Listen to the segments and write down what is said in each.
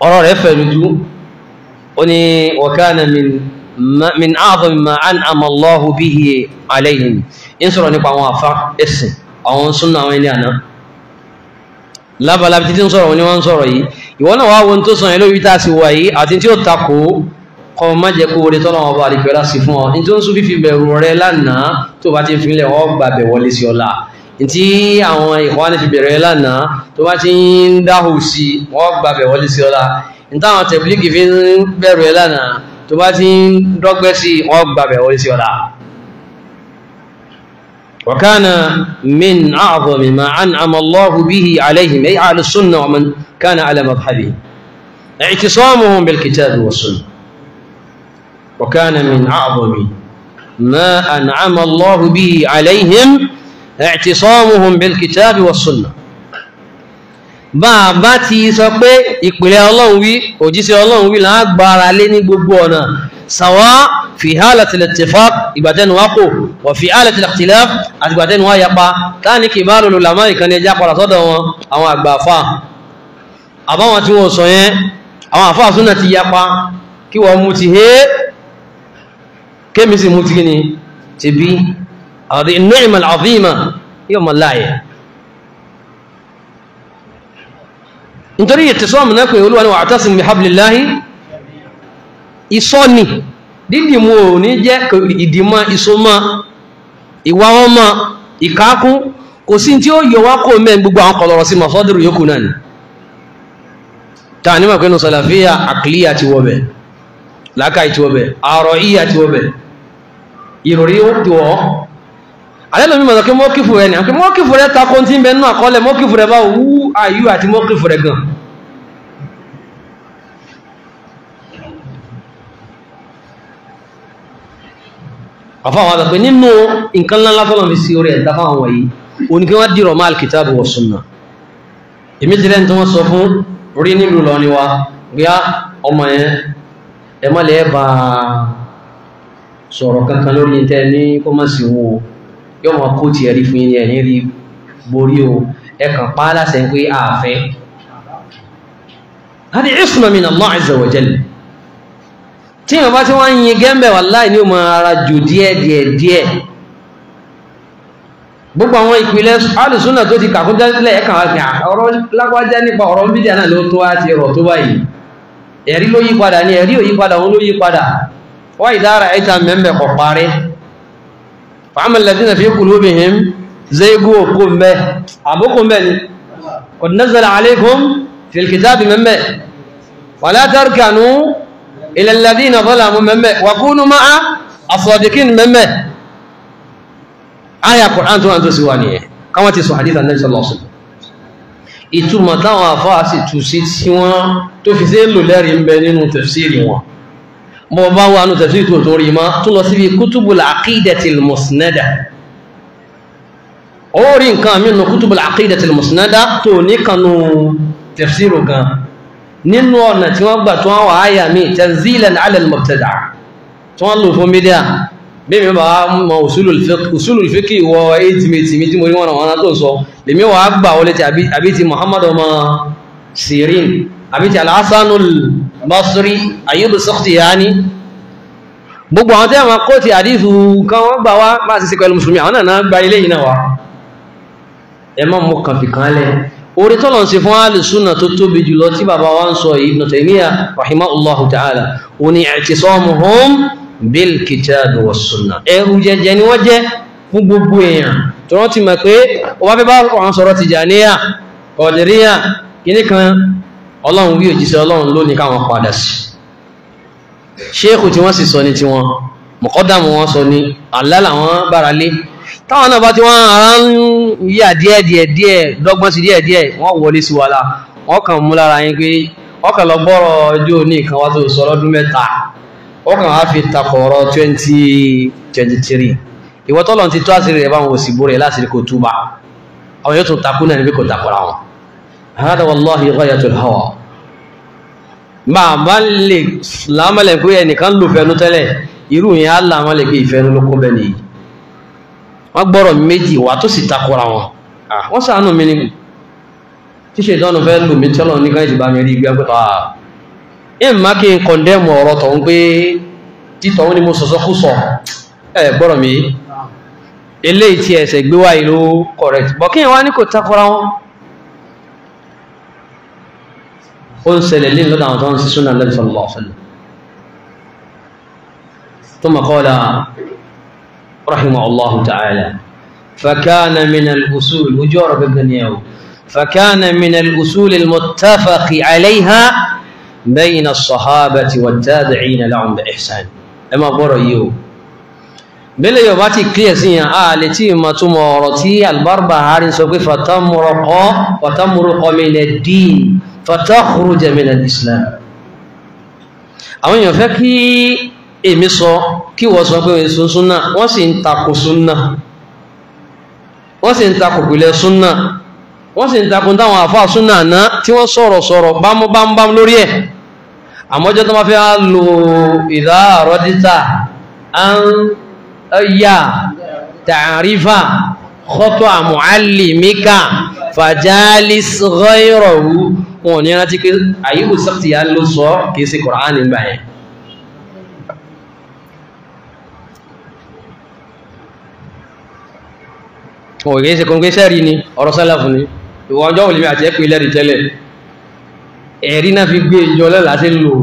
ọ̀rọ̀ rẹ̀ fẹ̀ lójú ó ní wa kana min min a'zami ma an'ama Allahu bihi alayhim ń sọ̀rọ̀ nípa àwọn àfa ẹ̀sìn àwọn súnà àwọn ẹni àná lábàlábi títí ń sọ̀rọ̀ wọn ni wọ́n ń sọ̀rọ̀ yìí ìwọ náà wá wo tó sọ yẹn lórí tá a sì wà yìí àti tí ó takò kọ́ má jẹ́ kó orí tọ́lọ́ wọn bá rí pẹ́lá sí fún ọ ní tó ń sún fífi bẹ̀rù rẹ lánàá tó bá ti fi lẹ̀ wọ́n gbà bẹ̀ wọlé sí ọ̀la tí àwọn ìkwáni fi bẹ̀rẹ̀ lánàá tó bá ti ń dáhù sí wọ́n gbà bẹ̀ wọlé sí ọ̀la ní táwọn tẹ̀blíkì fi ń bẹ̀rù ẹ̀ lánàá tó bá ti ń dọ́gbẹ́ sí wọ́n gbà bẹ̀ wọlé sí ọ̀la وكان من أعظم ما أنعم الله به عليهم أي أهل السنة ومن كان على مذهبه اعتصامهم بالكتاب والسنة وكان من أعظم ما أنعم الله به عليهم اعتصامهم بالكتاب والسنة bàbá ti sọ pé ìpìlẹ̀ ọlọ́run wí òjíṣẹ́ ọlọ́run wí lágbára lé ní gbogbo ọ̀nà sàwá fi hálàtì al-ittifaq ìgbàtẹ́nu wá kò wà fi hálàtì al-ikhtilaf àti ìgbàtẹ́nu wá yapa káàní kì bá lòlò làmá ìkànnì ẹja padà sọ́dọ̀ wọn àwọn àgbà àfà àbáwọn tí wọ́n sọ yẹn àwọn àfà súnà ti yapa kí wọ́n mú ti hé kémi sì mú ti kí ni ti bí àti an-ni'ma al-'azima yóò mọ̀ láàyè nítorí ìtẹ̀sọ́mù náà pé olúwa ni wa'tasimu bihablillahi ìsọ́ni dídìmú ò ní jẹ́ ìdìmọ́ ìsọmọ́ ìwà wọn mọ́ ìkákún kò sí tí ó yọ wá kó mẹ́ gbogbo àwọn kọlọ̀rọ̀ sí masọ́dúrù yókù náà ni ta ní mọ̀kínú sàlàfíà àkìlíyà ti wọ́bẹ̀ lákàí ti wọ́bẹ̀ àrọ̀ ìyà ti wọ́bẹ̀ ìròrí ó ti wọ́ alẹ́lòmí mọ̀ kí mọ́kífù rẹ̀ ní àkí mọ́kífù rẹ̀ takó tí ń bẹ nínú àkọọ́lẹ̀ mọ́kífù rẹ̀ bá wú àyú àti mọ́kífù rẹ̀ gan àfáwọn àgbẹ̀ nínú nǹkan ńlá tọ́lọ̀ fi sí orí ẹ̀dá fáwọn wọ̀nyí òní kí wọ́n dìrọ̀ máa alkitabu wa sunna èmi ti rẹ̀ tí wọ́n sọ fún rí nílùú lọ ni wa bí á ọmọ yẹn ẹ má lè bá sọ̀rọ̀ kankan lórí tẹ́ ní kó má sí wo yóò máa kó tiẹ̀ rí fún yín ẹ̀yìn rí borí o ẹ kàn pa á láṣẹ pé àfẹ́ hadi isma min Allah azza wa jalla tí ìwọ̀n bá tí wọ́n ń yin gẹ́m̀bẹ̀ wallahi ní ọmọ ara jù díẹ̀ díẹ̀ díẹ̀ gbogbo àwọn ìpìlẹ̀ alùsúnà tó ti kàkún jẹ́sílẹ̀ ẹ̀kàn wá gbà ọ̀rọ̀ lágbájá nípa ọ̀rọ̀ bídíà náà ló tó wá ti rọ̀ tó báyìí ẹ̀rí ló yí padà ní ẹ̀rí ò yí padà òun ló yí padà wá ìdára ẹ̀ta mẹ́mẹ́ kọ̀ parí fa'ama alladhina fi qulubihim zaygu kó mbẹ́ àbókò mbẹ́ ni qad nazzala alaykum fil kitabi mẹ́mẹ́ wala tarkanu إلى الذين ظلموا مما وكونوا مع الصادقين مما آية القرآن tó àjọ sí wà ní ẹ̀ káwọn ti sọ hadith Ànábì sallallahu alaihi wasallam ìtumọ̀ táwọn àfáà sì tù sí tí wọ́n tó fi sí lò lẹ́rìí ń bẹ nínú tafsiri wọn mọ́ bá wà nínú tafsiri tó tó rí ma tó lọ síbi kutubul aqidatil musnada ó rí nǹkan mí nínú kutubul aqidatil musnada tó ní kanú tafsiru gan nínú ọ̀nà tí wọ́n gbà tó wọ́n wà áyà mí tanzilan ala al-mubtada tí wọ́n lò fún mídíà bí mi bá mọ usulul fiqh wọ éjìmẹ̀tì mi tí mo rí wọn àwọn tó ń sọ lèmi wà á gbà wọlé ti àbí ti muhammadu ọmọ sirin àbí ti al-hasanul basri ayyub as-sakhtiyani gbogbo àwọn tẹ́wọ̀n kó ti àdífù kan wọ́n gbà wá bá ti sí pẹ̀lú musulmi àwọn náà gba ilé yìí náà wá ẹ má mú kàn fi kan lẹ́ orí tọ́lọ̀ ń ṣe fún alìsúnà tó tóbi jùlọ tí bàbá wa ń sọ Ibn Taymiyyah rahimahullahu ta'ala ó ní i'tisamuhum bil kitabi was sunnah ẹrù jẹjẹ ni wọ́n jẹ́ fún gbogbo èèyàn tó wọ́n ti mọ̀ pé ó bá fẹ́ bá wọn sọ̀rọ̀ Tijaniyya Qadiriyya kíní kan ọlọ́run wí òjíṣẹ́ ọlọ́run ló ní káwọn padà sí ṣéèkù tí wọ́n sì sọ ní tiwọn mọ̀kọ́dàmù wọn sọ ní àlá làwọn bára lé táwọn náà bá ti wọ́n ara ń yà díẹ̀ díẹ̀ díẹ̀ dọ́gbọ́n sí díẹ̀ díẹ̀ wọ́n wọlé sí wàhálà wọ́n kàn mú lára yín pé wọ́n kàn lọ gbọ́rọ̀ ọjọ́ ní nǹkan wá tó sọ lọ́dún mẹ́ta wọ́n kàn wá fi takọ̀ọ̀rọ̀ twenty twenty three ìwọ tọ́lọ̀ ti tó àṣírí rẹ̀ báwọn òsì bó rẹ̀ láti rí kò túbà àwọn yóò tún takú náà níbi kò takọ̀ra wọn. hada wallahi ghayatul hawa máa bá lè lámàlẹ̀ pé ẹnìkan lò fẹnu tẹ́lẹ̀ irú yẹn á lámàlẹ̀ pé ìfẹ́nu ló kún bẹ́ẹ̀ nìyí wọ́n gbọ́rọ̀ méjì wà tó sì takora wọn wọ́n sàánù mi ní ṣíṣe ìdánù fẹ́ lò mí tọ́lọ̀ ní káyìí bá mi rí igbá pẹ́ta ìmá kí n kọ̀ndẹ́mù ọ̀rọ̀ tọ̀hún pé títọ̀hún ni mo sọ̀sọ́ kú sọ ẹ gbọ́rọ̀ mi eléyìí tí ẹsẹ̀ gbé wá ìlú correct bọ̀ kí wá ní kò takora wọn ó ń ṣẹlẹ̀ lé lọ́dọ̀ àwọn tó ń sí súnà Nabi sallallahu alaihi wasallam ثم قال رحمه الله تعالى فكان من الأصول وجور بن يوم فكان من الأصول المتفق عليها بين الصحابة والتابعين لهم بإحسان أما بريو بلا يباتي كليسيا آل تي ما تمورتي البربهاري سوف فتمرق وتمرق من الدين فتخرج من الإسلام àwọn èèyàn fẹ́ kí èmi sọ kí wọ́n sọ pé èso súnà wọ́n sì ń takò súnà wọ́n sì ń takò pìlẹ̀ súnà wọ́n sì ń takò táwọn àfáà súnà náà tí wọ́n sọ̀rọ̀ sọ̀rọ̀ bámúbámúbám lórí ẹ̀ àmọ́jọ́ tó máa fẹ́ lo ìdá àrọ́dítà an yà tàrífà kọ́tọ̀ àmúhálìmíkà fàjálís ghayrahu wọn ní rántí pé àyíkù sọ́tì yà ló sọ kìí sí Kùránì nígbà yẹn òye ṣe kọ́nkẹ́ sẹ́rí ni ọ̀rọ̀ sálàfù ni ìwọ̀n ọjọ́ òlìmí àti ẹ̀pẹ̀ ilẹ̀ tẹ́lẹ̀ ẹ̀rí náà fi gbé ìjọ lẹ́la sí lò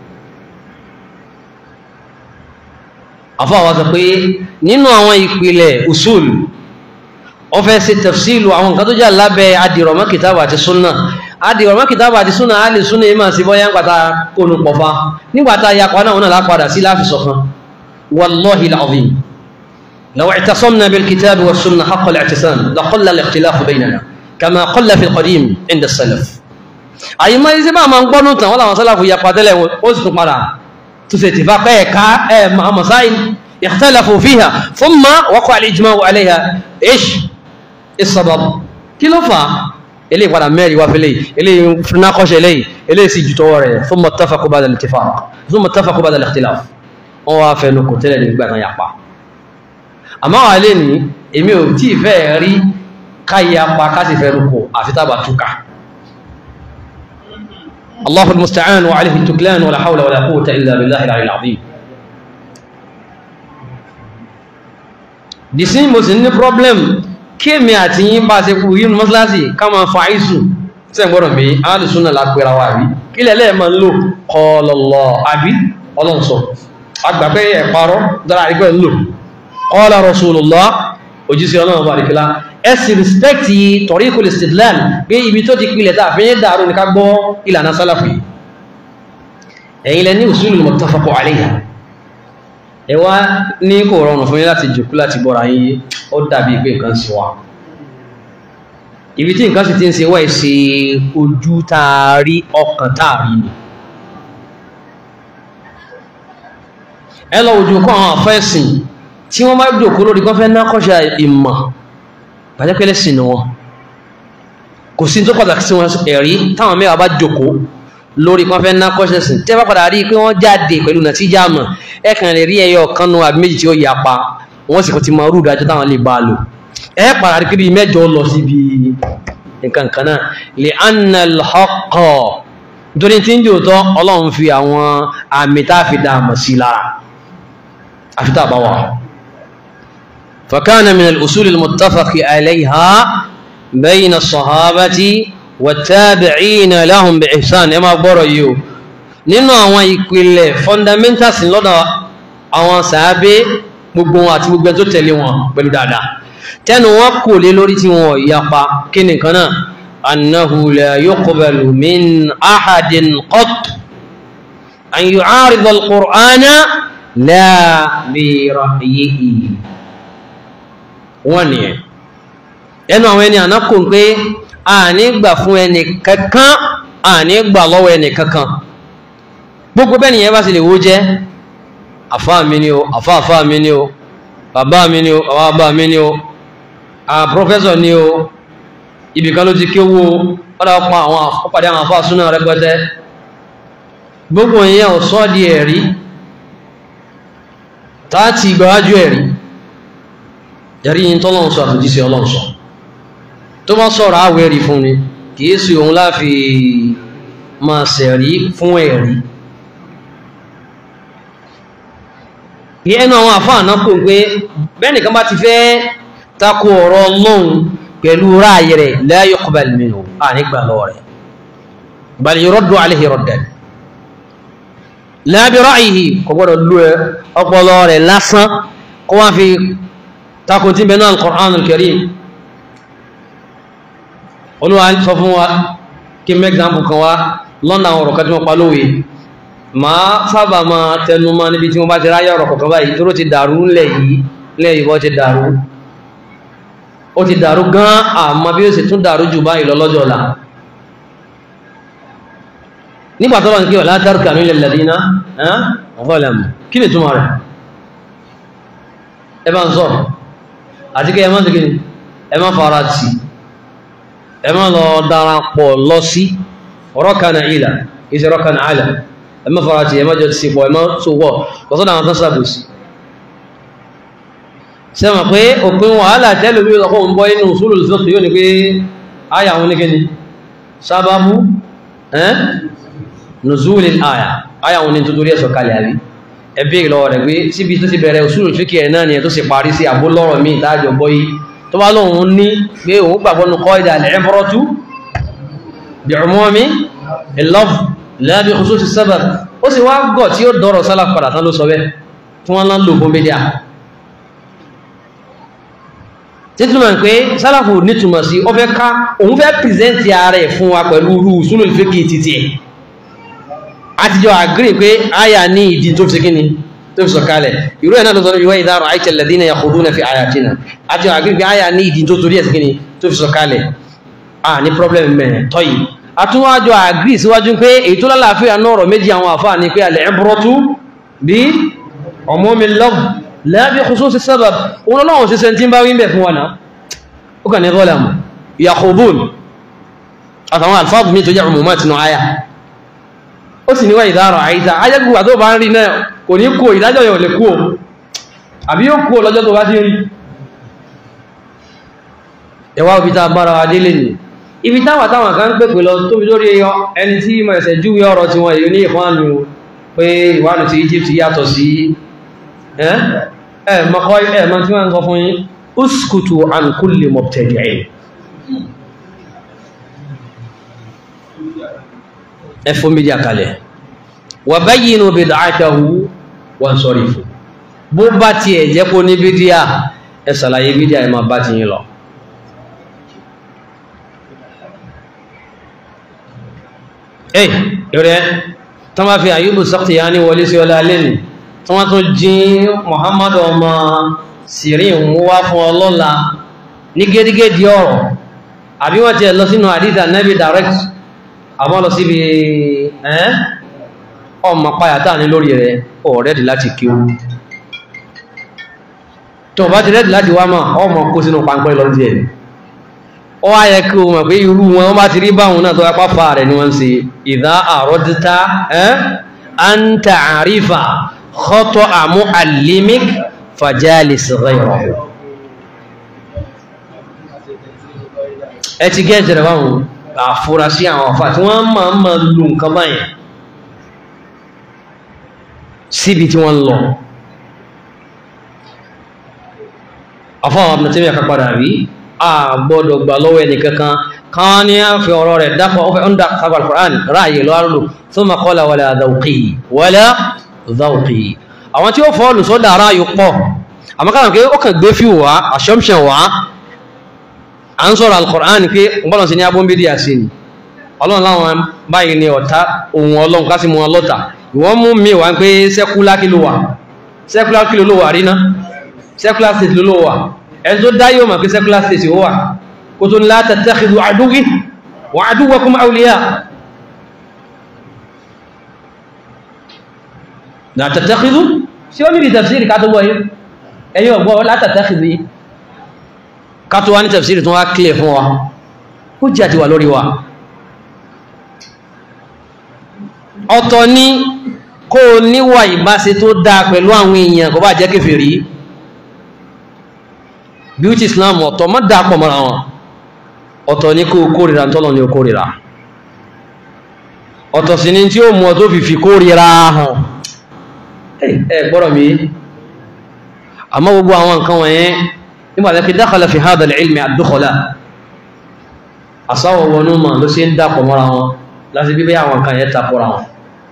àfáà wá sọ pé nínú àwọn ìpìlẹ̀ usul ó fẹ́ ṣe tafsilu àwọn nǹkan tó jà lábẹ́ adìrọ̀mọ́ kìtàbà àti súnà adìrọ̀mọ́ kìtàbà àti súnà á lè súnà ìmọ̀ sí bọ́yá nígbàtà kónú pọ̀fá nígbàtà yapa náà náà lápadà sí láfi sọ̀kan wallahi al-azim لو اعتصمنا بالكتاب والسنة حق الاعتصام لقل الاختلاف بيننا كما قل في القديم عند السلف أي ما يزي ما من قنوت ولا ما سلف يقاتل وزن قرا تستفاق كا مع مسائل اختلفوا فيها ثم وقع الإجماع عليها إيش السبب كيلو فا إليه قرا ميري وافلي إليه ناقش إليه إليه سيجتوري ثم اتفقوا بعد الاتفاق ثم اتفقوا بعد الاختلاف وافنوا كتلة نقبل يقع àmọ́ wà lè ní èmi ò tí ìfẹ́ rí káyí apá kásì fẹ́ rúkọ àfitàbà túká Allahul musta'an wa alihi tuklan wa la hawla wa la quwwata illa billahi al-ali al-azim dìsí mo sì ní problem kí èmi àti yín bá ṣe kú yínú mọ́sálásì ká máa fa àìsù tẹ́ gbọ́dọ̀ mi alùsùnà lápẹ́ra wà rí kí lẹ́lẹ́ ma ń lò qala Allah àbí ọlọ́nsọ agbàgbẹ́ ẹ̀parọ́ dára àrígbẹ́ ń lò qala rasulullah òjísí ọlọ́run bá rikila ẹsì rìspẹ́kì tariqul istidlal pé ibi tó ti pìlẹ̀ tàà fẹ́yẹ́ dàrú ní ká gbọ́ ìlànà sálàfì ẹ̀yìn lẹ ní usulul muttafaq alayha ẹwà ní kò rọrùn fún yín láti jòkú láti bọ́ra yín ó dàbí pé nǹkan sí wa ibi tí nǹkan sì ti ń ṣe wá ìṣe ojú taari ọkàn taari ni ẹ lọ ojú kọ́ àwọn àfẹ́sìn tí wọ́n bá jòkó lórí kan fẹ́ nákọ́ṣà ìmọ̀ pàjẹ́kẹ́lẹ́ sí ni wọ́n kò sí tó pàtàkì sí wọn ẹ̀rí táwọn mẹ́wàá bá jòkó lórí kan fẹ́ nákọ́ṣà sí tẹ́ bá padà rí pé wọ́n jáde pẹ̀lú nàtíjà mọ̀ ẹ kàn lè rí ẹyọ kan nu àbí méjì tí ó yapa wọ́n sì kò ti mọ rúdà tó táwọn lè bá lò ẹ padà rí pé bíi mẹ́jọ lọ síbi nǹkan kan náà lè annal haqqa nítorí tí ń jò tọ́ ọlọ́run fi àwọn àmì tá a fi dá àmọ̀ sí lára àfi tá a bá wà. فكان من الأصول المتفق عليها بين الصحابة والتابعين لهم بإحسان إما بريو nínú àwọn ìpìlẹ̀ fundamentals lọ́dọ̀ àwọn sàábé gbogbo wọn àti gbogbo tó tẹ̀lé wọn pẹ̀lú dáadáa tẹ́nu wọn kò lé lórí tí wọn yapa kí nìkan náà annahu la yuqbalu min ahadin qat an yu'arida al-Qur'ana la bi ra'yihi wọ́n ni ẹ̀ ẹnu àwọn ẹni ànákò pé a ní gbà fún ẹni kankan a ní gbà lọ́wọ́ ẹni kankan gbogbo bẹ́ẹ̀ nìyẹn bá sì lè wó jẹ́ àfáà mi ni o àfáà àfáà mi ni o bàbá mi ni o bàbá bàbá mi ni o a pọ́fẹ́sọ̀ ni o ibìkan ló ti kéwú o padà pa àwọn ọ̀pàdé àwọn àfáà súnà rẹpẹtẹ gbogbo ìyẹn ò sọ́ di ẹ̀rí táàtì ìgbàwájú ẹ̀rí yàrí yìí tọ́lọ́n sọ àtòjísí ọlọ́run sọ tó bá sọ̀rọ̀ àwẹ̀rí fún ni kìí sí òun láfi máa sẹ̀rí fún ẹ̀rí yẹ ẹnu àwọn àfáà náà kò pé bẹ́ẹ̀ nìkan bá ti fẹ́ takò ọ̀rọ̀ ọlọ́run pẹ̀lú ráàyè rẹ̀ la yuqbal minhu à nígbà lọ́wọ́ rẹ̀ bal yuraddu alayhi raddan la bi ra'yihi kò gbọ́dọ̀ lú ẹ ọpọlọ rẹ̀ lásán kó wá fi takò tí bẹ́ẹ̀ náà al-Qur'an al-Karim olúwa sọ fún wa kí mẹ́gbàmù kan wá lọ́nà àwọn ọ̀rọ̀ kan tí wọ́n pa lówe máa sábà máa tẹnu mọ́ níbi tí wọ́n bá ti ráyẹ ọ̀rọ̀ kọ̀kan báyìí tó ti dàrú ńlẹ̀ yìí ńlẹ̀ yìí wọ́n ti dàrú ó ti dàrú gan àmọ́ bí ó sì tún dàrú jù báyìí lọ lọ́jọ́ ọ̀la nígbà tó lọ́n kí wà látàrí kànú ilẹ̀ lẹ́dínà ọ̀fọ́lẹ̀mù kí ni túmọ̀ rẹ̀ ẹ bá ń sọ àti kí ẹ má ti kí ni ẹ má fara tì ẹ má lọ darapọ̀ lọ sí rọ́kànà ìlà ìṣẹ́ rọ́kànà àlà ẹ má fara tì ẹ má jọ sí pọ̀ ẹ má sòwọ́ kọ́sọ́dà àwọn tán sàbòsí sẹ́mọ̀ pé òpin wàhálà tẹ́lẹ̀ bí ọkọ̀ ń bọ́ inú usulul fiqh yóò ní pé àyà wọn ní kíni sábàbù ẹ́n nùzúlì àyà àyà wọn ní tuntun rí ẹ̀sọ̀ kalẹ̀ àbí ẹbí ìlọ́wọ́ rẹ̀ pé síbi tó ti bẹ̀rẹ̀ usulul fiqh ẹ̀ náà ni ẹ̀ tó sì parí sí àbólọ́rọ̀ míì tájọ bọ́ yìí tó bá lóun ní pé òun gbàgbọ́ nu qaida al-ibratu bi'umumi al-lafz la bi khususi as-sabab ó sì wá gọ̀ tí ó dọ̀rọ̀ sálà padà tán ló sọ bẹ́ẹ̀ tí wọ́n lọ lò fún mídíà títúmọ̀ pé sálàfù nítumọ̀ sí ó fẹ́ ká òun fẹ́ pìrìsẹ́ntì ààrẹ fún wa pẹ̀lú rú súnlù ìfẹ́kì títí ẹ̀ àtijọ́ àgírí pé àyà ní ìdí tó fi kíni tó fi sọ̀kalẹ̀ irú ẹ̀ náà lọ́sọ̀rọ̀ ìwé ìdárò àìkẹ́ lẹ́dínà yakhuduna fi ayatina àtijọ́ àgírí pé àyà ní ìdí tó torí ẹ̀ sí kíni tó fi sọ̀kalẹ̀ à ní problem mẹ́rin tọ́yì àtúwájọ àgírí síwájú pé èyí tó lálàáfíà náà ọ̀rọ̀ méjì àwọn àfáà ní pé al-ibratu bi umumi al-lafz lábí khususi sábàb olóòwò sí sẹ́ntí bá wíńbẹ̀ fún wọn ó kà ní gọ́lẹ̀mù yakhudun àtàwọn alfáàbù mi tó jẹ́ umumá tinú àyà ó sì níwá ìdárọ̀ àìsà ajẹ́gbùgbà tó bá ń rí náà kò ní kó ìdájọ́ yóò lè kó àbí yóò kó lọ́jọ́ tó bá ti rí ẹwà òbí tá bára wa délé ni ibi táwà táwọn kan pèpè lọ tóbi lórí ẹni tí mọ̀ ẹ̀sẹ̀ júwe ọ̀rọ̀ tí wọ́n èyí ní ìfọ́nù pé ìwádìí ti Egypt yàtọ̀ sí ẹ mọ́kọ́ ẹ mọ́ tí wọ́n ń sọ fún yín uskutu an kulli mubtadi'in ẹ fún mídíà kalẹ̀ wa bayyinu bid'atahu wansarifu bó bá ti ẹ̀ jẹ́ kó ní bídíà ẹ sàlàyé bídíà ẹ máa bá ti yín lọ ẹ rẹ̀ tán bá fi Ayyubu Sakhtiyani wọlé sí ọlá lẹ́nu tí wọ́n tún jí Muhammadu ọmọ Sirin mú wá fún ọlọ́la ní gédégédé ọ̀rọ̀ àbí wọ́n ti lọ sínú àdídà nẹ́bí direct àmọ́ lọ síbi ẹ́n ọmọ payàtà ní lórí rẹ̀ ọ̀rẹ́dì láti kí o tó bá ti rẹ́dì láti wá mọ̀ ọmọ kó sínú pàǹpẹ́ lọ díẹ̀ ó wá yẹ kí o mọ̀ pé irú wọn bá ti rí báwọn náà tó wá pàfà rẹ̀ ni wọ́n ń ṣe ìdá àrọ́dítà ẹ́n an ta'arifa khata'a mu'allimik fajalis ghayrahu ẹ ti gẹ́ jẹrẹ báwọn àfúrásí àwọn àfà tí wọ́n máa ń máa lò nǹkan báyìí síbi tí wọ́n lọ àfáwọn Ibn Taymiyyah kápadà rí a gbọ́dọ̀ gbà lọ́wọ́ ẹni kankan kan ní a fi ọ̀rọ̀ rẹ̀ dápọ̀ ọ̀fẹ́ ọ̀ndà sábà al-Qur'an ráàyè lọ́rọ̀ thumma qala wala dhawqi wala dhawqi àwọn tí ó fọ́ọ̀lù sọ́dà ara yóò pọ̀ àmọ́kànlá pé ó kàn gbé fi wá assumption wá à ń sọ̀rọ̀ al-Qur'an pé ọgbọ́n sí ní abúmbídí àṣì ni ọlọ́run láwọn báyìí ni ọ̀tá ohun ọlọ́run ká sí mú wọn lọ́ta ìwọ́n mú mi wá pé secular kí ló wà secular kí ló wà rí ná secular state ló wà ẹni tó dá yóò mọ̀ pé secular state ó wà kó tó la tattakhidhu aduwwi wa aduwwakum awliya la tattakhidhu sí ó níbi tafsiri ká tó wọ́ yìí ẹ̀yìn ọ̀gbọ́ la tattakhidhu yìí ká tó wá ní tafsiri tó wá clear fún wa ó jẹ́ àti wà lórí wa ọ̀tọ̀ ní kó o níwà ìbáṣe tó dáa pẹ̀lú àwọn èèyàn kò bá jẹ́ kèfèrí beauty islam ọ̀tọ̀ má dáa pọ̀ mọ́ra wọn ọ̀tọ̀ ní kó o kórìíra tọ́lọ̀ ní o kórìíra ọ̀tọ̀ sí ní tí ó mú ọ tó fi fi kórìíra hàn ẹ gbọ́dọ̀ mi àmọ́ gbogbo àwọn nǹkan wọ̀nyẹn nígbà tí kí dákàlẹ̀ fi hádà ilmi àdúkọ̀lá àsáwọ̀ wọnú mà ló ṣe ń dàpọ̀ mọ́ra wọn láti bíbẹ́ àwọn nǹkan yẹn tapọ̀ra wọn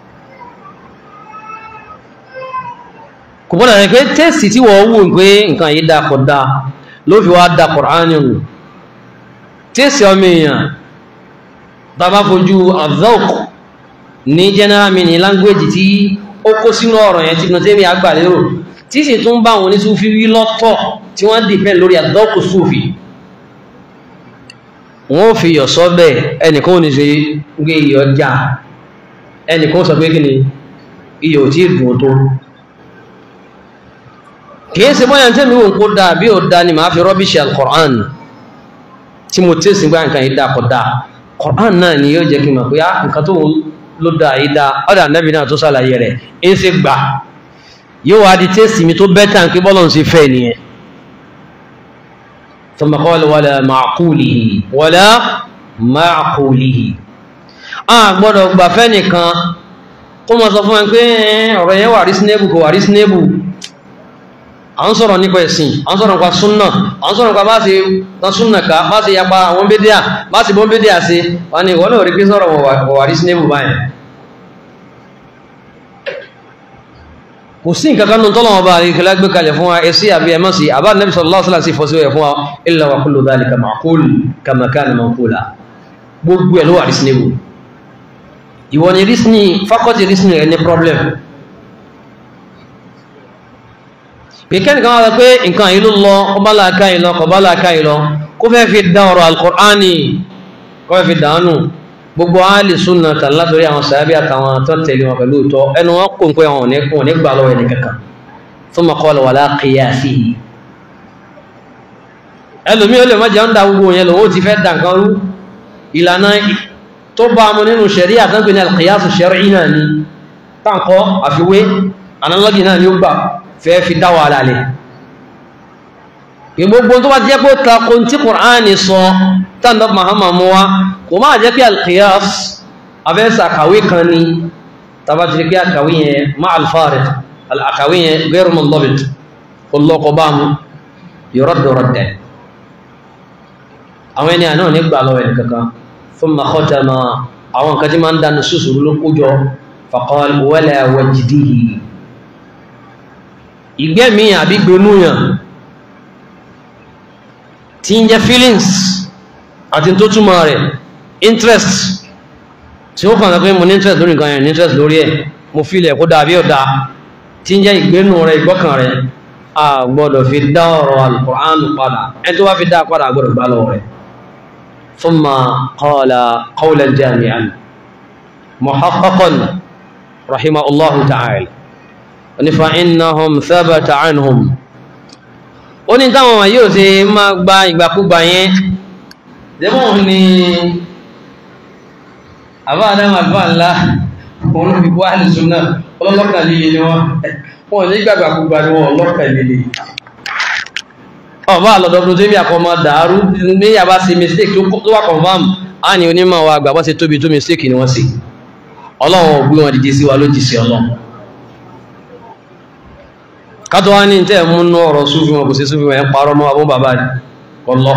kò bọ́dà rẹ̀ pé tẹ́sì tí wọ́n wù pé nǹkan yìí dàpọ̀ dá ló fi wá dà Kùránì nù tẹ́sì ọmọ èèyàn tá bá fojú azọ́k ní general meaning language tí ó kó sínú ọ̀rọ̀ yẹn tí Ibn Taymiyyah àgbàlérò tí sì tún bá wọn ní súfí wí lọ́tọ̀ tí wọ́n dìpẹ́ lórí àdọ́kù súfí wọ́n fi yọ̀ sọ́bẹ̀ ẹnìkan ò ní ṣe gbé iyọ̀ já ẹnìkan sọ pé kí ni iyọ̀ tí dùn tó kìí ṣe bọ́yá tẹ́mi wò kó dáa bí ó dáa ni màá fi rọ́bìṣì al-Qur'an tí mo tẹ́sí gbá nǹkan yìí dáa kọ́ dáa Qur'an náà ni yóò jẹ́ kí n mọ̀ pé á nǹkan tó ló dáa yìí dáa ọ̀dà nẹ́bí náà tó ṣàlàyé rẹ̀ ń ṣe gbà yóò wá di tẹ́sí mi tó bẹ́tà ń pé bọ́lọ̀ ń ṣe fẹ́ nìyẹn ثم قال ولا معقوله ولا معقوله a gbọ́dọ̀ gbà fẹ́ nìkan kó mọ́ sọ fún ẹ pé ọ̀rọ̀ yẹn wà reasonable kò wà reasonable à ń sọ̀rọ̀ nípa ẹ̀sìn à ń sọ̀rọ̀ nípa súnnà à ń sọ̀rọ̀ nípa bá ṣe tán súnnà ká bá ṣe yapa àwọn bédíà bá ṣe bọ́n bédíà ṣe wà ní ìwọ́n náà rí pé sọ̀rọ̀ wà reasonable báyìí kò sí nǹkan kanú tọ́lọ̀ ọba àríkẹ́lá gbé kalẹ̀ fún wa ẹsí àbí ẹmọ́ sí àbá nẹ́bí sallallahu alaihi wasallam sí fọ́sí ẹ̀ fún wa illa wa kullu dhalika ma'qul kama kana manqula gbogbo ẹ̀ ló wà reasonable ìwọ ni reasoning faculty reasoning rẹ ní problem pèkẹ́ nìkan wá pé nǹkan yìí ló lọ ọba làákà yìí lọ kọba làákà yìí lọ kó fẹ́ fi dá ọ̀rọ̀ al-Qur'ani kó fẹ́ fi dànù gbogbo ahli sunna tàn látòrí àwọn sàábí àtàwọn tó tẹ̀lé wọn pẹ̀lú ìtọ́ ẹnu wọn kò ń pẹ́ wọn ò ní gbà lọ́wọ́ ẹni kankan thumma qala wala qiyasihi ẹlòmí ó lè má jẹun dá gbogbo yẹn lòun ó ti fẹ́ dà nǹkan rú ìlànà tó bá mu nínú ṣẹ̀rí àtàgbé ní al-qiyas ash-shar'i náà ni táǹkọ́ àfiwé analogy náà ni ó gbà fẹ́ fi dá wàhálà lẹ̀ gbogbo tó bá jẹ́ pé tako tí Kùránì sọ tàbí Muhammad mú wá kò máa jẹ́ pé al-qiyas afẹ́sà àkàwé kan ní tàbá ti pé àkàwé yẹn ma al-farid àkàwé yẹn ghayru mundabit ọlọ́kọ̀ bá mú yuraddu raddan àwọn ẹni àná nígbà lọ́wọ́ ẹni kankan thumma khatama àwọn kan tí máa ń dánu sùsùrù ló kójọ faqal wala wajdihi ìgbẹ́mí àbí gbónúyàn tí ń jẹ́ feelings àti tó túnmọ̀ rẹ̀ interest tí ó kàn pé mo ní interest lórí nǹkan yẹn ní interest lórí ẹ̀ mo feel ẹ̀ kó dáa bí ọ̀dá tí ń jẹ́ ìgbénú rẹ̀ ìgbọ́kàn rẹ̀ a gbọ́dọ̀ fi dá ọ̀rọ̀ al-Qur'an padà ẹni tó wá fi dá padà gbọ́dọ̀ gbá lọ́wọ́ rẹ̀ thumma qala qawlan jami'an muhaqqaqan rahimahullahu ta'ala onífa innahum thabata anhum ó ní táwọn wọ̀nyí ò ṣe máa gba ìgbàkúgbà yẹn dẹ́mọ̀ ni àbá àdámà àbá ńlá òun ló fi bọ́ àlùsùn náà ọlọ́lọ́kà líle ni wọ́n wọ́n ní gbàgbàkúgbà ni wọ́n ọlọ́kà líle ọba àlọ́dọ́dún tó bí àkọmọ dàárú ní yàbá sí mistake tó wà confam á ní onímọ̀ wa àgbà bọ́ sí tóbi tó mistake ni wọ́n sì ọlọ́run ò gbé wọn dìde sí wa lójì sí ọlọ́run kátó wá ní tẹ́ mú ní ọ̀rọ̀ súnfí wọn kò sí súnfí wọn ẹ̀ parọ́ mọ́ abún bàbá rẹ̀ ọlọ́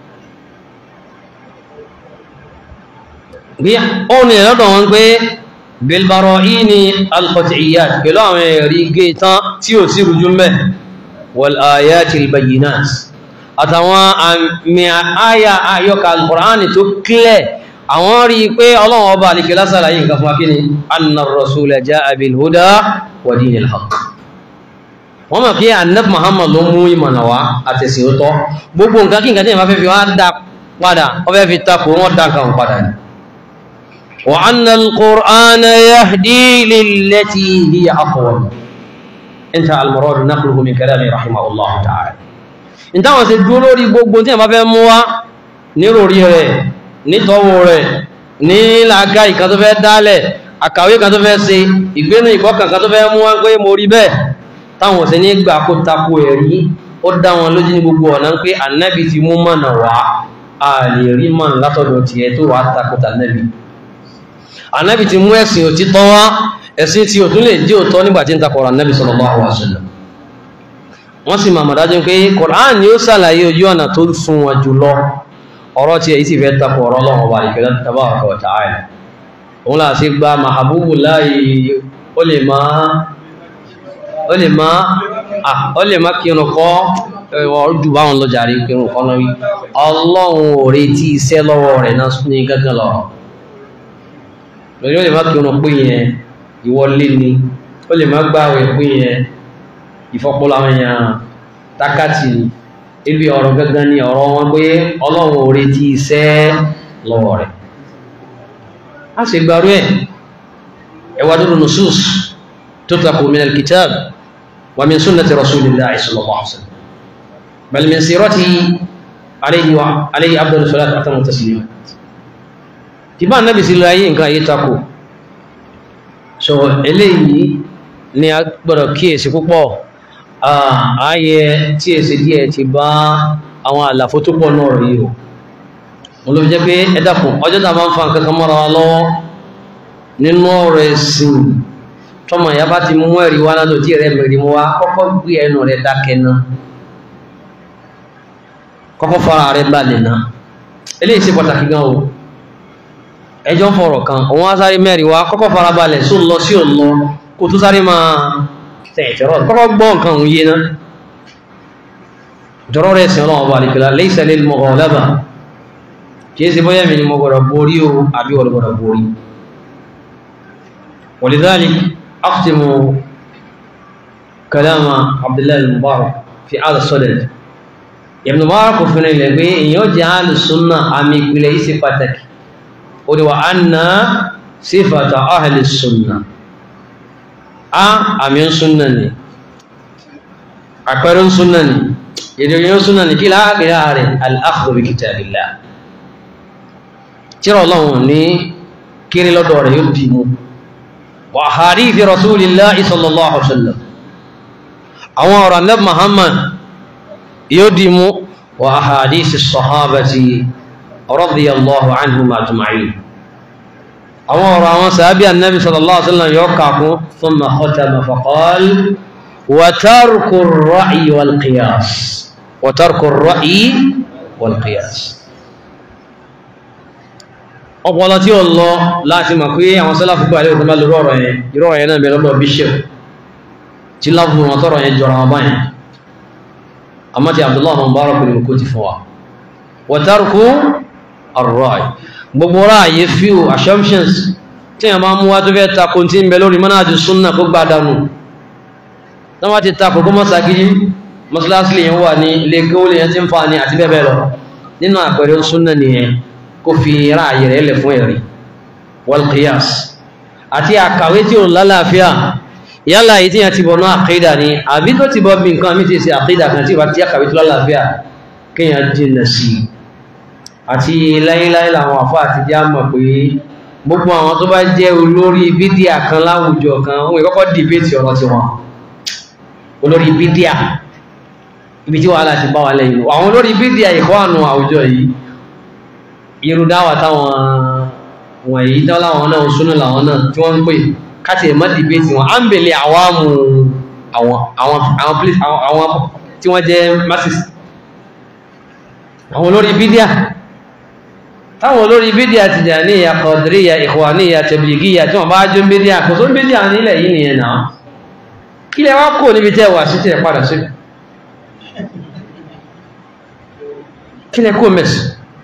bí ó ní ẹ̀lọ́dọ̀ wọn pé bilbaro ini alqat'iyyat pẹ̀lú àwọn ẹ̀rí gé tán tí ò sí rújú mẹ́ wal ayatil bayyinat àtàwọn àmì àyà ayọ́ka alkùránì tó kílẹ̀ àwọn rí pé ọlọ́run ọba àlìkẹ́ lásàlàyé nǹkan fún akíní anna rasula ja'a bil huda wa dinil haqq wọ́n mọ̀ kí annab muhammad ló mú ìmọ̀nà wá àtẹ̀sí ó tọ́ gbogbo nǹkan kí nǹkan tí ìmọ̀ fẹ́ fi wá dá padà wọ́n fẹ́ fi takò wọ́n dá nǹkan padà ní wa anna al-qur'ana yahdi lillati hiya aqwam inta al-murad naqluhu min kalami rahimahullah ta'ala in táwọn ṣe dúró lórí gbogbo tí ìmọ̀ fẹ́ mú wá níròrí rẹ̀ nítọ́wò rẹ̀ ní làákà ìkan tó fẹ́ dálẹ̀ àkàwé kan tó fẹ́ ṣe ìgbénu ìkọ́kàn kan tó fẹ́ mú wá pé mo rí bẹ́ẹ̀ táwọn ṣe ní gbà kó tako ẹ̀rí ó dá wọn lójú ní gbogbo ọ̀nà pé ànábì ti mú mọ̀nà wá a lè rí mọ̀nà látọ̀dọ̀ tiẹ̀ tó wàá tako tànábì ànábì ti mú ẹ̀sìn òtítọ́ wá ẹ̀sìn tí òtún lè jẹ́ òtọ́ nígbà tí ń takọ̀rọ̀ ànábì sallallahu alaihi wasallam wọ́n sì máa mọ̀dájú pé Qur'an ni ó sàlàyé ojú ọ̀nà tó sún wọn jùlọ ọ̀rọ̀ tí èyí sì fẹ́ tapọ̀ ọ̀rọ̀ Ọlọ́run ọba ìkẹlẹ́ tabaraka wa ta'ala òun là sí gba mahabubu láàyè ó lè máa ó lè máa ó lè máa kírun kọ́ ọdún báwọn lọ jàre kírun kọ́ náà wí Ọlọ́run ò retí iṣẹ́ lọ́wọ́ rẹ̀ náà ní gángan lọ lórí ó lè máa kírun pé yẹn ìwọlé ni ó lè máa gbáwẹ̀ pé yẹn ìfọpọlọ àwọn èèyàn tákàtì ibi ọ̀rọ̀ gangan ni ọ̀rọ̀ wọn pé ọlọ́run ò retí iṣẹ́ lọ́wọ́ rẹ̀ a sì gbárú ẹ̀ ẹwà dúró nusus tó takò min al-kitab wa min sunnati rasulillahi sallallahu alaihi wasallam bal min sirati alayhi wa alayhi afdalu salatu wa atamu taslimat tí bá nábi sí láyé nǹkan ayé takò so eléyìí ni a gbọ́dọ̀ kíyèsí púpọ̀ ààyè tí èsì díẹ̀ ti bá àwọn àlàfo tó pọ̀ náà rí o mo ló fi jẹ́ pé ẹ dákun ọjọ́ tá a máa ń fa nǹkan kan mọ́ra wa lọ́wọ́ nínú ọ̀rọ̀ ẹ̀sìn tọmọ ìyá bá ti mú ẹ̀rí wá lánàá tí rẹ̀ mẹ́rin mú wá kọ́kọ́ gbé ẹnu rẹ̀ dákẹ́ náà kọ́kọ́ fara rẹ̀ balẹ̀ náà eléyìí ṣe pàtàkì gan o ẹjọ́ ń fọ̀rọ̀ kan òun á sáré mẹ́rin wá kọ́kọ́ fara balẹ̀ sóun lọ sí òun lọ kó tó sáré máa tẹ̀ẹ̀tẹ̀rọ̀ kọ́kọ́ gbọ́ nǹkan òun yé náà jọrọ rẹ̀ sí ọlọ́wọ́ alìkìlá laysa lil mughalaba kìí sí bóyá mi ni mo gbọ́dọ̀ borí o àbí wọ́n gbọ́dọ̀ borí ولذلك أختم كلام عبد الله المبارك في هذا الصدد ابن مبارك في نلبي إن يجعل السنة عميق ليس فتك وأن صفة أهل السنة a àmì ń súnnà ni àpẹẹrẹ ń súnnà ni ìdíyàn ń súnnà ni kí láàrin rẹ̀ al-akhdhu bi kitabillah tíra ọlọ́run ní kiri lọ́dọ̀ rẹ̀ yóò dì mú wa hadithi rasulillahi sallallahu alaihi wasallam àwọn ọ̀rọ̀ annabi muhammad yóò dì mú wa hadithi sahabati radiyallahu anhum ajma'in àwọn ọ̀rọ̀ àwọn sàábí annabi sallallahu alaihi wasallam yóò kàkún thumma khatama faqal wa tarku ar-ra'yi wal qiyas wa tarku ar-ra'yi wal qiyas ọpọlọ tí ó lọ láti mọ̀ pé àwọn sálàfù gbà lè òtúnbá lórí ọ̀rọ̀ yẹn irú ọ̀rọ̀ yẹn náà bẹ̀rẹ̀ lọ bishop tí láfù wọn tọrọ yẹn jọra wọn báyìí àmọ́ ti abdullahi mubarak ni kò ti fún wa wa tarku ar-ra'yi gbogbo ráàyè few assumptions tí a máa mú wá tó fẹ́ takò tí ń bẹ lórí manhaj súnnà kó gbá dánù tán wá ti takò kó mọ́sàkiri mọ́sálásí lè yẹn wà ní ilé kí ó lè yẹn tí ń fa ní àti bẹ́ẹ̀ bẹ́ẹ̀ lọ nínú àpẹẹrẹ súnnà nìyẹn kó fi ráàyè rẹ̀ lẹ̀ fún ẹ̀rí wal qiyas àti àkàwé tí ò lálàáfíà yálà yìí tí yẹn ti bọ̀ náà àkídà ni àbí tó ti bọ́ bí nǹkan mi ti ṣe àkídà kan tí ìbá ti àkàwé tó lálàáfíà kéèyàn jìnnà sí i àti láyéláyé làwọn àfá àti jẹ́ àmọ̀ pé gbogbo àwọn tó bá jẹ́ olórí bídíà kan láwùjọ kan wọ́n ìkọ́kọ́ dìbétì ọ̀rọ̀ tí wọ́n olórí bídíà ibi tí wàhálà ti bá wà lẹ́yìn àwọn olórí bídíà ìkọ́ àánú àwùjọ yìí irú dáwà táwọn wọ̀nyí tán láwọn náà súnú làwọn náà tí wọ́n ń pè káti ẹ̀mọ́ dìbétì wọn á ń bèlè àwámù àwọn tí wọ́n jẹ́ masses àwọn olórí bídíà táwọn olórí bídíà Tìjàníyà Kọ̀dìríyà Ìkhwàníyà Tẹ̀blìgíyà tí wọ́n bá jó bídíà kò tó bídíà nílẹ̀ yìí nìyẹn náà kí lẹ wá kò níbi tẹ́ wà sí tẹ́ padà sí kí lẹ kó mẹ́sì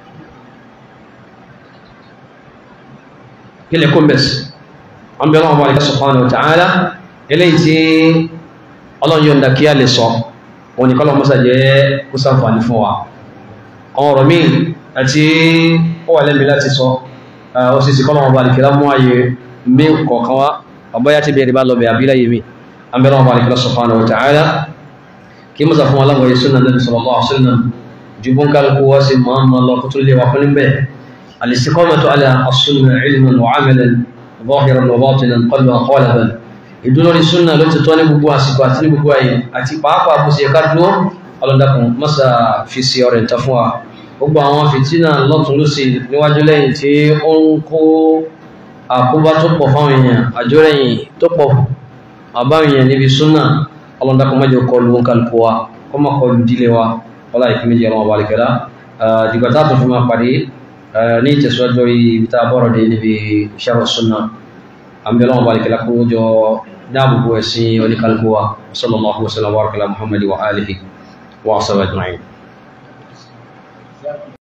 kí lẹ kó mẹ́sì wọ́n bẹ̀rẹ̀ wọn wà subhanahu wa ta'ala eléyìí tí ọlọ́run yóò ń da kí á lè sọ wọn ni kọ́lọ́ mọ́sà jẹ́ kó sáǹfààní fún wa àwọn ọ̀rọ̀ míì àti ó wà lẹ́mí láti sọ ó sì sí kọ́nà ọba alìkìlá mú ayé mí kọ̀ọ̀kan wá ọbọ́yá ti bẹ̀rẹ̀ bá lọ bẹ̀ àbílá yìí mi an bẹ̀rẹ̀ ọba alìkìlá subhanahu wa ta'ala kí mú sàfún aláwọ̀ sunna nabi sallallahu alaihi wasallam jubun kálukú wá sí mọ́mọ́ lọ kó tó lè wà fún bẹ́ẹ̀ al-istiqamatu ala as-sunna ilman wa amalan zahiran wa batinan qalban wa qalban ìdúró ní sunna ló ti tọ́ ní gbogbo àsìkò àti ní gbogbo ayé àti pàápàá bó ṣe ká dúró ọlọ́dàkùn mọ́sà fi sí ọ̀rẹ́ ìta fún wa gbogbo àwọn fìtínà lọ́tún ló sì níwájú lẹ́yìn tí ó ń kó àkóbá tó pọ̀ fáwọn èèyàn àjórẹ̀yìn tó pọ̀ àbáwọn èèyàn níbi súnà ọlọ́run dákun má jẹ́ kọlu wọn kálukú wa kó má kọlu dílé wa wọ́lá ìpín méjì ọlọ́run ọba àlekẹ́lá dìgbà tá a tún fi máa pàdé ní ìtẹ̀síwájú ibi tá a bọ̀rọ̀ dé níbi sharh sunnah àmì ọlọ́run ọba àlekẹ́lá kó jọ dáàbòbò ẹ̀sìn oníkálukú wa sallallahu wa sallam wa barakala muhammadi wa alihi wa sallam ajma'in